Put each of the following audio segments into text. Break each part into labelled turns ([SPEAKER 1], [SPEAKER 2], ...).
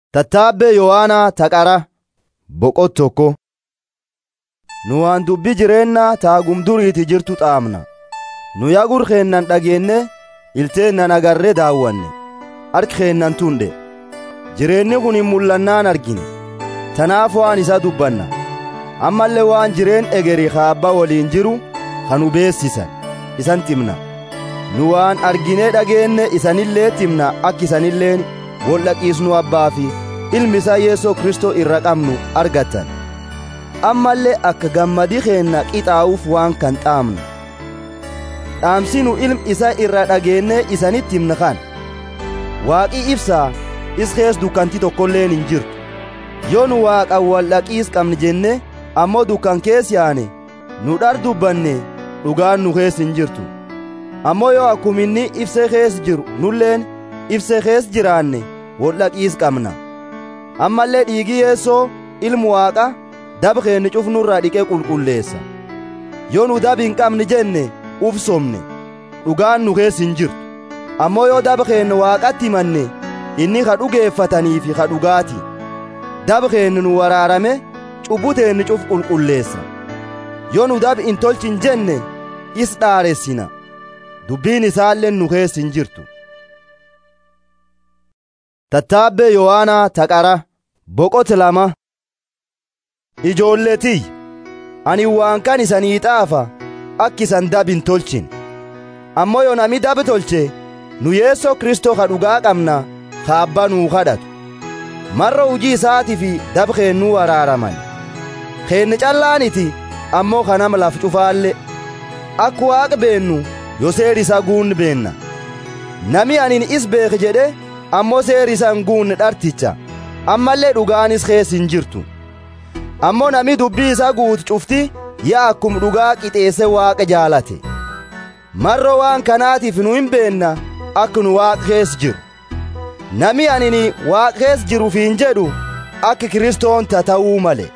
[SPEAKER 1] Tattaabbee Yohaanaa Taqara boqot tokko. Nu waan dubbii jireenyaa taagum duriiti jirtu xaamna. Nu yagur keennan dhageenne ilteennan agarree daawwanne. Harki keennan tunde. Jireenyi kun hin mul'annaan argine. Tanaaf waan isa dubbanna. Ammallee waan jireen egerii kaabba waliin jiru kan nu beessisan isan timna. Nu waan arginee dhageenne isanillee timna akka isanilleen wol dhaqiisnu abbaa fi ilmi isaa Yeesoo Kristoo irra qabnu argattan. Ammallee akka gammadii keenna qixaa'uuf waan kan xaamnu. Dhaamsi nu ilmi isa irra dhageennee isanitti himna kan. Waaqii ibsaa is kees dukkanti tokkolleen hin jirtu. Yoo nu waaqan wal dhaqiis qabne jenne ammoo dukkan kees yaane nu dhar dubbanne dhugaan nu kees hin jirtu. Ammoo yoo akkuma inni ibsee kees jiru nulleen ibsee kees jiraanne wal dhaqiis qabna. Ammallee dhiigi Yeesoo ilmu waaqa daba keenya cufnurraa dhiqee qulqulleessa. Yoo nu daba hin qabne jenne uf somne dhugaan nu kees hin jirtu. Ammoo yoo daba keenya waaqatti himanne inni ka dhugeeffatanii fi ka dhugaati. Daba keenya nu waraarame cubbuu teenya cuf qulqulleessa. Yoo nu daba hin tolchin jenne is dhaaressina. Dubbiin isaallee nu kees hin jirtu. Tattaabbee Yohaanaa Taqara boqot lama. Ijoolletii ani waan kan isanii xaafa akka isan dab hin tolchin. Ammoo yoo nami dab tolche nu Yeesoo Kristoo ka dhugaa qabna ka abbaa nuu kadhatu. Marra hujii isaatii fi dab keennuu waraaraman. Keenne callaaniti ammoo kanama laf cufaalle. Akka waaqa beennu yoo seeri isa guunni beenna. Nami anin is beek jedhe ammoo seeri isa hin guunne dharticha. Ammallee dhugaanis kees hin jirtu. Ammoo nami dubbii isa guutu cufti yaa akkum dhugaa qixeesse waaqa jaalate. Marro waan kanaatiif nu hin beenna akka nu waaqa kees jiru. Nami anini waaqa kees jiruuf hin jedhu akka Kiristoon ta'uu male.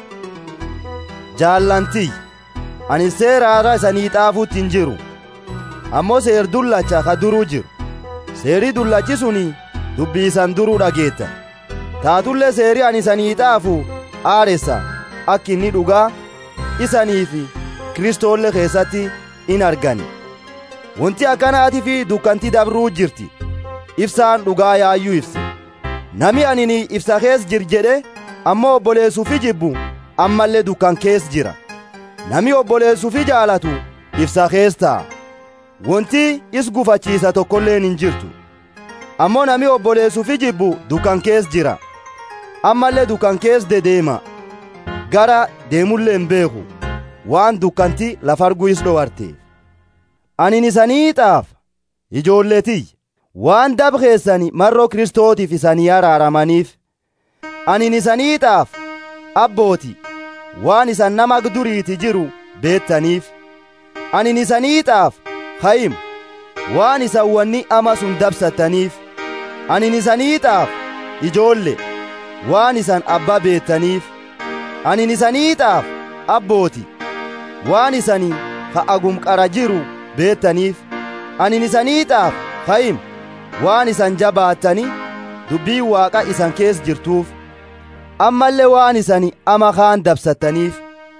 [SPEAKER 1] Jaallantii ani seeraara isanii xaafuutti hin jiru. Ammoo seer dullacha ka duruu jiru. Seerii dullachi suni dubbii isan duruu dhageetta. Taatullee seerii ani isanii xaafu aaressa akka inni dhugaa isanii fi Kiristoollee keessatti in argani. Wanti akkanaatii fi dukkanti dabruu jirti. Ibsaan dhugaa yaayyuu ibsa. Nami anini ibsa kees jir jedhe ammoo obboleessuufi jibbu ammallee dukkan kees jira. Nami obboleessuufi jaalatu ibsa kees ta'a. Wanti is gufachiisa tokkolleen hin jirtu. Ammoo nami obboleessuufi jibbu dukkan kees jira. Ammallee dukkan kees dedeema. Gara deemullee hin beeku. Waan dukkanti lafarguu is dhowarteef. Anin isanii xaaf ijoolletii waan dab keessani marroo Kiristootiif isanii araaramaniif. Anin isanii xaaf abbooti waan isan nama duriiti jiru beettaniif. Anin isanii xaaf hayim waan isan wanni ama sun dabsattaniif. Anin isanii xaaf ijoolle waan isan abbaa beettaniif. Anin isanii xaaf abbooti waan isanii ka agum qara jiru beettaniif. Anin isanii xaaf hayim waan isan jabaattani dubbii waaqa isan kees jirtuuf. Ammallee waan isani ama kaan dabsattaniif.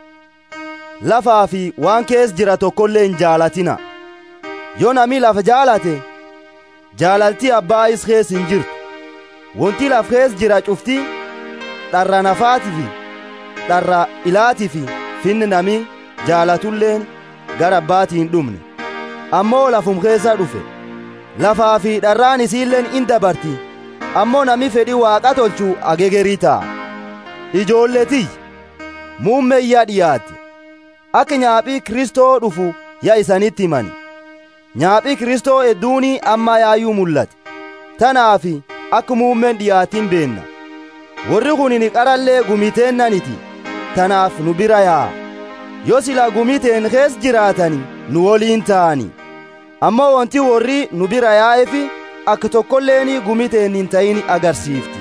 [SPEAKER 1] Lafaa fi waan kees jira tokkollee hin jaalatina. Yoo nami lafa jaalate jaalaltii abbaa is kees hin jirtu. Wanti laf kees jira cufti dharra nafaatii fi dharra ilaatii fi finni nami jaalatulleen gara abbaatii hin dhumne. Ammoo lafum keessa dhufe. Lafaa fi dharraan isiilleen in dabarti. Ammoo nami fedhii waaqa tolchuu agegerii ta'a. Ijoolletii muummeeyyaa dhiyaatte. Akka nyaaphii Kristoo dhufu yaa isanitti himani. Nyaaphii Kristoo hedduunii amma yaayyuu mul'ate. Tanaafi akka muummeen dhiyaatiin beenna. Warri kun ni qarallee gumiteennaniti. Tanaaf nu bira yaa'a. Yoo silaa gumiteen kees jiraatani nu woliin ta'ani. Ammoo wanti warri nu bira yaa'eefi akka tokkolleeni gumiteen hin ta'in agarsiifti.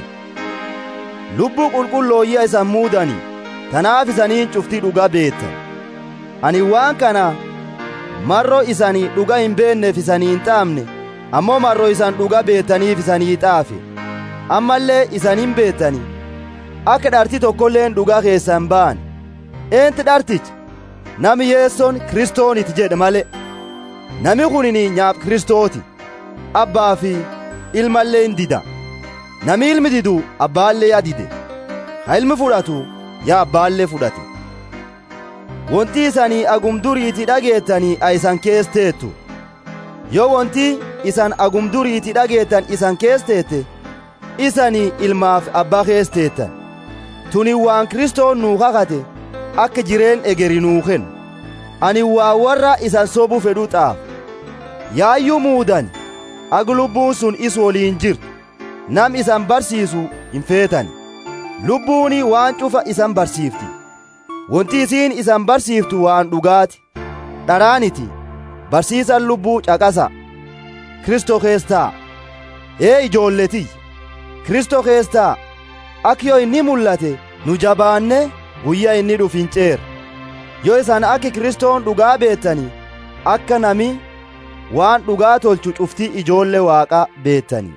[SPEAKER 1] Lubbuu qulqullooyya isan muudani. Tanaaf isaniin cuftii dhuga beettan. Ani waan kana marro isanii dhuga hin beenneef isanii hin xaafne ammoo marro isan dhuga beettaniif isanii xaafe ammallee isanin beettani akka dharti tokkolleen dhugaa keessan ba'an eenti dhartichi nami yeessoon kristooniti jedhe male nami kunini nyaaf kristooti abbaa fi ilmallee hin dida nami ilmi didu abbaallee yaa dide ha ilmi fudhatu yaa abbaallee fudhate wonti isanii agumduriiti dhageettanii a isan keesteettu yoo wonti isan agumduriiti dhageettan isan keesteette isanii ilmaaf abbaa keesteettan tuni waan kristoon nuu kakate akka jireen egeri nuu kennu ani waa warra isan sobu fedhu xaaf yaayyuu muudan ag lubbuun sun is woliin jirtu nam isan barsiisu hin feetan lubbuuni waan cufa isan barsiifti wonti isiin isan barsiiftu waan dhugaati dharaaniti barsiisan lubbuu caqasa kristo keessaa ee ijoolletii kristo keessaa ak yoo inni mul'ate nu jabaanne guyyaa inni dhuf hin ceer yoo isan akki kristoon dhugaa beettani akka nami waan dhugaa tolchu cufti ijoolle waaqa beettani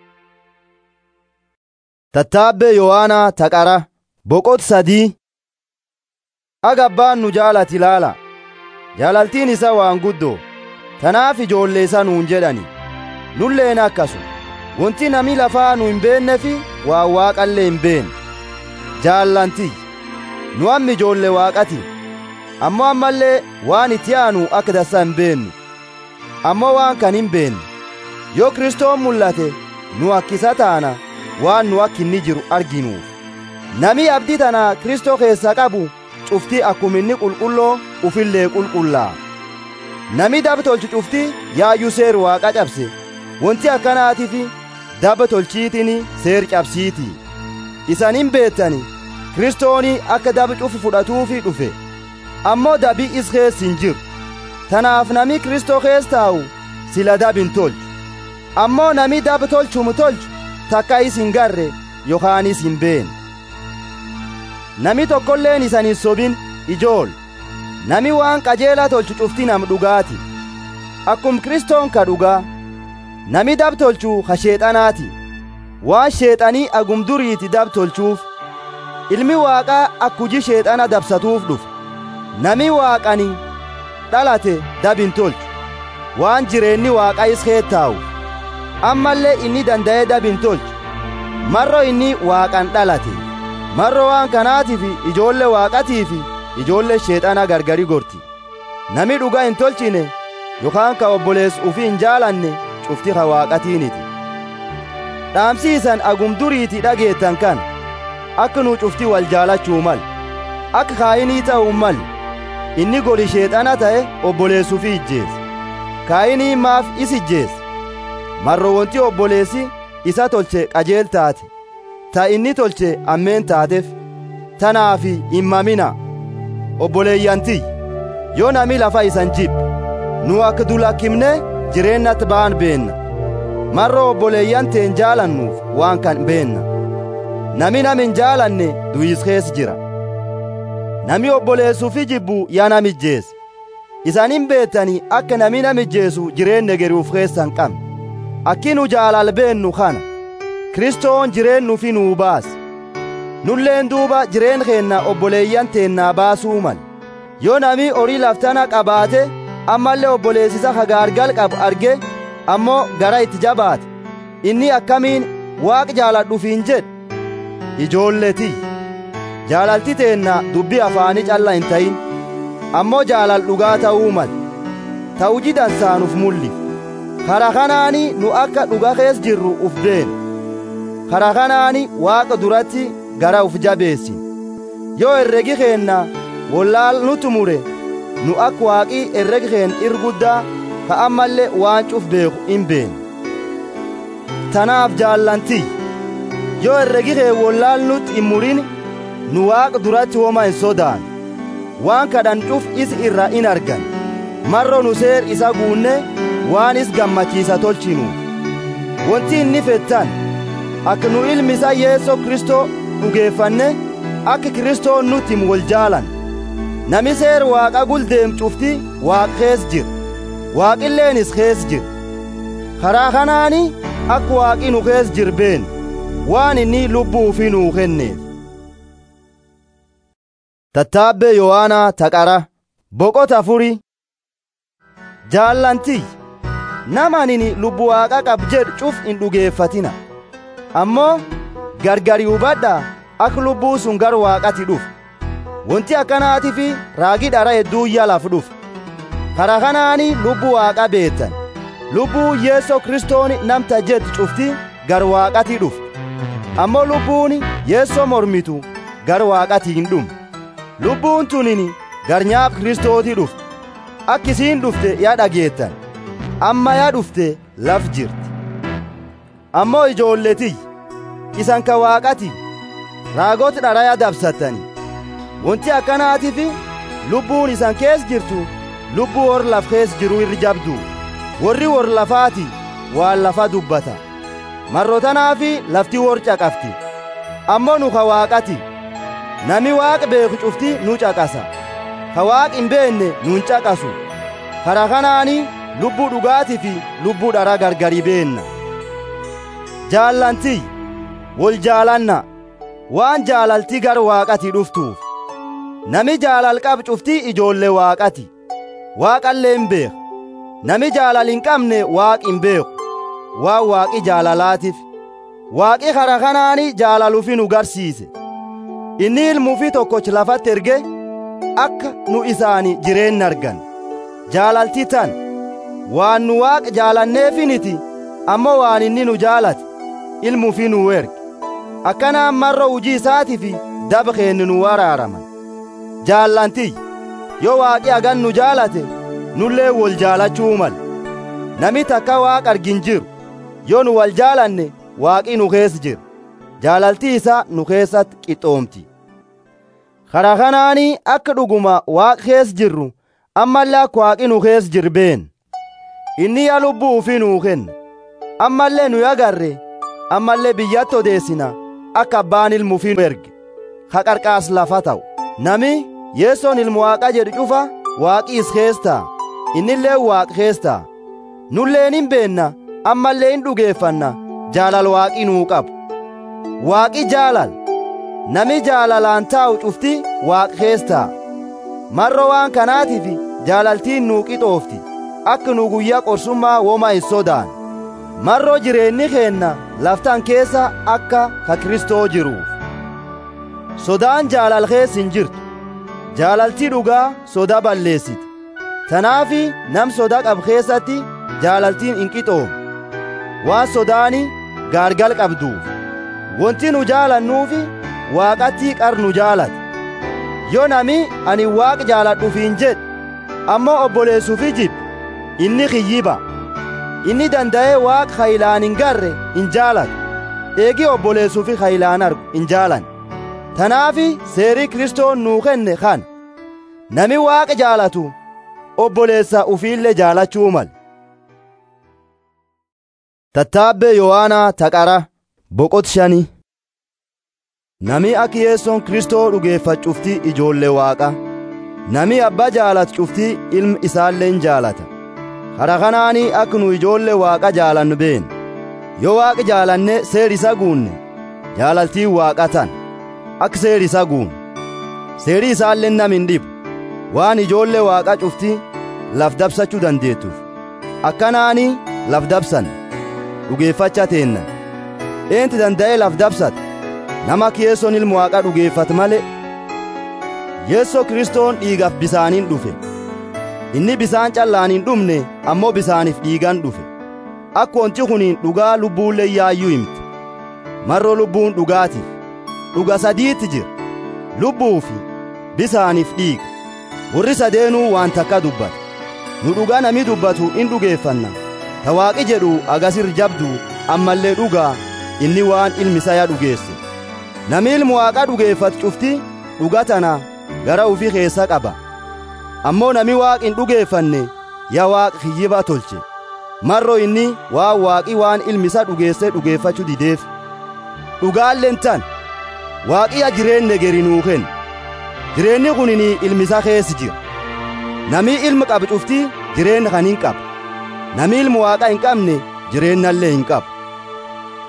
[SPEAKER 1] tattaabbee yohaanaa taqara boqot sadii aga abbaan nu jaalati ilaala jaalaltiin isa waan guddoo tanaaf ijoollee isa nuun jedhani nulleen akkasu wonti nami lafaa nu hin beenne waa waaqallee hin beenne jaallantii nu amma ijoollee waaqati ammoo ammallee waan itti aanu akka dassa hin beennu ammoo waan kan hin beenne yoo kristoon mul'ate nu akkisa taana waan nu akka inni jiru arginuuf nami abdii tana kristoo keessa qabu cufti akkuma inni qulqulloo ufillee qulqullaa nami daba tolchu cufti yaayyuu seer waaqa cabse wonti akkanaatiif daba tolchiitiin seer cabsiiti isan hin beettani kristooni akka dabi cufu fudhatuufi dhufe ammoo dabi is keessa hin jiru tanaaf nami kristoo keessa taa'u sila dab hin tolchu ammoo nami dab tolchumu tolchu takka is hin garre yookaanis hin beene nami tokkolleen isan hin sobin ijool nami waan qajeelaa tolchu cufti nam dhugaati akkum kristoon ka dhugaa nami dab tolchu ka sheexanaati waan sheexanii agumduriiti dab tolchuuf ilmi waaqaa akkuji sheexana dabsatuuf dhufe nami waaqani dhalate dab hin tolchu waan jireenni waaqa is keettaa'u ammallee inni danda'ee dab hin tolchu marro inni waaqan dhalate marro waan kanaatiif ijoollee waaqatiif ijoollee sheexana gargari gorti nami dhugaa hin tolchine yookaan ka obboleessu ufii hin jaalanne cufti ka waaqatiiniti dhaamsiisan agumduriiti dhageettan kan akka nu cufti wal jaalachuu mal akka kaayinii ta'uu mal inni goli sheexana ta'e obboleessuufi ijjeesse kaayinii maaf is ijjeesse marro wonti obboleessi isa tolche qajeel taate ta inni tolche ammeen taateef tanaaf hin mamina obboleeyyantiy yoo nami lafa isan jibbe nu akka dulakkimne jireennatti ba'an beenna marro obboleeyyan teen jaalannuuf waan kan beenna nami nam hin jaalanne du'is keessa jira nami obboleessuufi jibbu yaa namijjeesse isan hin beettani akka nami namijjeessu jireenya geruuf keessan qabne akki nu jaalal beennu kana kristoon jireennuufi nuu baase nulleen duuba jireen keenna obboleeyyan teennaa baasuu mal yoo nami horii laftana qabaate ammallee obboleessisa hagaargal qabu arge ammoo gara itti jabaate inni akkamiin waaq jaaladhufiin jedhe ijoolletii jaalalti teenna dubbii afaanii calla hin ta'in ammoo jaalal dhugaa ta'uu mal ta'uji dansaanuuf mullif kara kanaani nu akka dhuga kees jirru uf beenu kara kanaani waaqa duratti gara uf jabeessin yoo herregi keenna wallaal nu tumure nu akka waaqii herregi keen irguddaa ka ammallee waan cuf beeku hin beenu tanaaf jaallantii yoo herregi kee wallaal nutti hin murin nu waaqa duratti woma hin sodaan waan kadhan cuf is irra in argan marro nu seer isa guunne waan is gammachiisa tolchinuuf wonti inni fettan akka nu ilmi isa yeessoo kristoo dhugeeffanne akka kristoon nutti himu wal jaalan nami seer waaqa guldeem cufti waaq kees jira waaqilleenis kees jira karaa kanaani akka waaqi nu kees jir been waan inni lubbuu ufii nuu kenneef tattaabbee yohaanaa taqara boqota afuri jaallantii nama anini lubbu waaqa qab jedhu cuf hin dhugeeffatina ammoo gargari hubadhaa akka lubbuu sun gar waaqati dhufu wanti akkanaati fi raagi dhara hedduu yalaaf dhufu kara kanaani lubbuu waaqa beetan lubbuu yeesoo kristooni namta jedhu cufti gar waaqati dhufu ammoo lubbuun yeessoo mormitu gar waaqati hin dhumu lubbuun tunini gar nyaaf kristooti dhufte akka isiin dhufte yaa dhageettan amma yaa dhufte laf jirti ammoo ijoolletiyy isan ka waaqati raagota dharaya dabsattani wanti akkanaatiif lubbuun isan kees jirtu lubbuu hor laf kees jiru irri jabdu warri wor lafaati waan lafa dubbata marrotanaafi lafti wor caqafti ammoo nu ka waaqati nami waaq beeku cufti nu caqasa ka waaq hin beenne nun caqasu kara kanaani lubbuu dhugaatii fi lubbuu dhara gargari beenna jaallantii wol jaalanna waan jaalaltii gar waaqati dhuftuuf nami jaalal qab cuftii ijoollee waaqati waaqallee hin beeku nami jaalal hin qabne waaq hin beeku waan waaqi jaalalaatiif waaqi kara kanaani jaalaluufi nu garsiise inni ilmuufi tokkochi lafatti erge akka nu isaani jireenna argan jaalaltii tan waan nu waaq jaalanneefiniti ammoo waan inni nu jaalate ilmuufi nu erge akkanaan marro hujii isaatiifi daba keenni nu waraaraman jaallantiy yoo waaqi hagan nu jaalate nullee wol jaalachuu mal nami takka waaq argin jiru yoo nu wal jaalanne waaqi nu keessa jira jaalaltii isaa nu keessatti qixxoomti kara kanaanii akka dhuguma waaq keessa jirru ammallee akka waaqi nu keessa jir been inni yaa lubbuu ufii nuu kenna ammallee nu agarre ammallee biyyatti odeessina akka abbaan ilmu ufii nu erge ka qarqaas lafa ta'u nami yeessoon ilmu waaqa jedhu cufa waaqiis keessaa innillee waaq keessaa nulleen hin beenna ammallee hin dhugeeffanna jaalal waaqii nuu qabu waaqi jaalal nami jaalalaan taa'u cufti waaq keessaa marro waan kanaatiif jaalaltiin nuu qixoofti akka nu guyyaa qorsummaa woma hin sodaan marroo jireenyi keenna laftan keessa akka ka kristoo jiruuf sodaan jaalal keessa hin jirtu jaalaltii dhugaa soda balleessiti tanaafi nam soda qab keessatti jaalaltiin hin qixoomu waan sodaani gaargal qabduuf wanti nu jaalannuufi waaqatti qar nu jaalate yoo nami ani waaq jaaladhuufiin jedhe ammoo obboleessuufi jibbe inni kiyyiba inni danda'ee waaq hayilaan hin garre hin jaalatu eegi obboleessuufi hayilaan argu hin jaalan tanaafi seerii kristoon nuu kenne kan nami waaqa jaalatu obboleessa ufiillee jaalachuu mal tattaabbee yohaanaa taqara boqot shani nami akka yeessoon kristoo dhugeeffat cuftii ijoollee waaqa nami abbaa jaalatu cuftii ilma isaallee hin jaalata kara kanaanii akka nu ijoollee waaqa jaalannu been yoo waaqa jaalanne seer isa guunne jaalaltii waaqa tan akka seer isa guunne seerii isaallee nam hin dhibu waan ijoollee waaqa cuftii laf dabsachuu dandeettuuf akkanaanii laf dabsan dhugeeffacha teennan eenti danda'ee laf dabsata nama akka yeessoon ilmu waaqa dhugeeffat male yeessoo kristoon dhiigaaf bisaaniin dhufe inni bisaan callaan hin dhumne ammoo bisaaniif dhiigan dhufe akka wanti kuniin dhugaa lubbuullee yaayyuu himte marroo lubbuun dhugaatiif dhuga sadiitti jira lubbuu fi bisaaniif dhiiga warri sadeenuu waan takka dubbata nu dhugaa nami dubbatu in dhugeeffanna ta waaqi jedhu agasir jabdu ammallee dhugaa inni waan ilmisaya dhugeesse nami ilmu waaqa dhugeeffatu cufti dhuga tana gara ufi keessa qaba ammoo nami waaq hin dhugeeffanne yaa waaq kiyyiba tolche marro inni waan waaqi waan ilmisa dhugeesse dhugeeffachuu dideef dhugaalleen tan waaqiya jireenne geri nuu kenna jireenni kunini ilmisa keessa jira nami ilma qabu cufti jireenya kan hin qaba nami ilmu waaqa hin qabne jireennallee hin qabu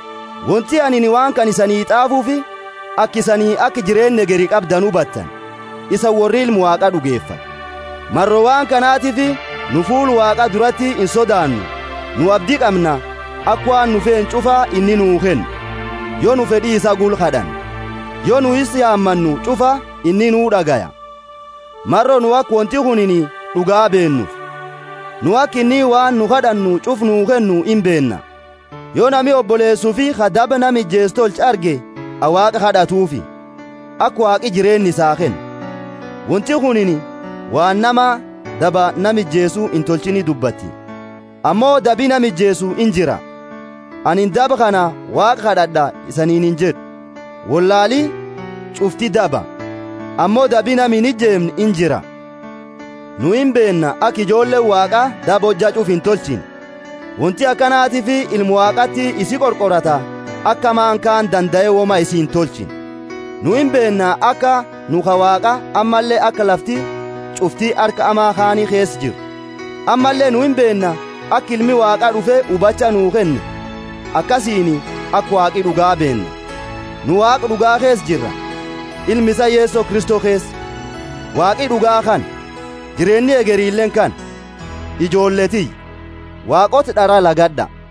[SPEAKER 1] wonti anini waan kan isanii xaafuufi akka isanii akka jireenya geri qabdan hubattan isa warri ilmu waaqa dhugeeffa marro waan kanaatiif nu fuul waaqa duratti hin sodaannu nu abdii qabna akka waan nu feen cufaa inni nuu kennu yoo nu fedhii isa gulqadhan yoo nu is yaammannu cufa inni nuu dhagaya marro nu akka wonti kunini dhugaa beennuuf nu akka inni waan nu kadhannu cuf nuu kennu hin beenna yoo nami obboleessuu fi kadaba nami jeestolch arge awaaqa kadhatuufi akka waaqi jireenni isaa kennu wonti kunini waan nama daba namijjeesuu hin tolchini dubbatti ammoo dabi namijjeesuu in jira anin daba kana waaqa kadhadha isaniin hin jedhu wallaalii cufti daba ammoo dabi nami hin ijjeemne in jira nu hin beenna akka ijoolleen waaqa daba hojja cuf hin tolchin wonti akkanaatiif ilmu waaqatti isi qorqorata akka maankaan danda'e woma isi hin tolchin nu hin beenna akka nu ka waaqa ammallee akka lafti cuftii harka amaa kaanii keessa jiru ammallee nu hin beenna akka ilmi waaqaa dhufe hubacha nuu kenne akkasiin akka waaqi dhugaa beenna nu waaqa dhugaa keessa jirra ilmi isa yeesoo kristoo keessa waaqi dhugaa kan jireenyi egeriilleen kan ijoolletii waaqota dhara lagadha